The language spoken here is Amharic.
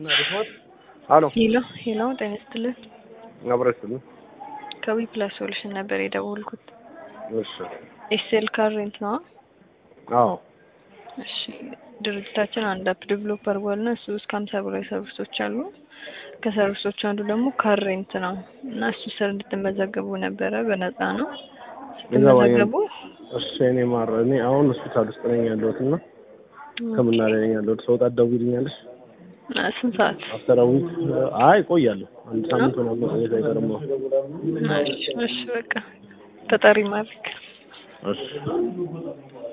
አሎ ሄሎ ሄሎ፣ ጤና ይስጥልን። አብረስልኝ። ከዊ ፕላስ ሶሉሽን ነበር የደወልኩት። እሺ ኤስኤል ካር ሬንት ነው? አዎ እሺ ድርጅታችን አንድ አፕ ዴቨሎፕ አድርጓል እና እሱ እስከ ሀምሳ በላይ ሰርቪሶች አሉ። ከሰርቪሶቹ አንዱ ደግሞ ካር ሬንት ነው እና እሱ ስር እንድትመዘገቡ ነበረ። በነፃ ነው ስትመዘገቡ። እሺ እኔ ማር እኔ አሁን ሆስፒታል ውስጥ ነኝ ያለሁት እና ሕክምና ላይ ነኝ ያለሁት። ሰው ጣት ደውይልኛለሽ? አ፣ ስንት ሰዓት? አፍተር አ ዊክ አይ ቆያለሁ። አንድ ሳምንት ምናምን መቆየት አይቀርም። አዎ። እሺ እሺ፣ በቃ ተጠሪ ማድረግ እሺ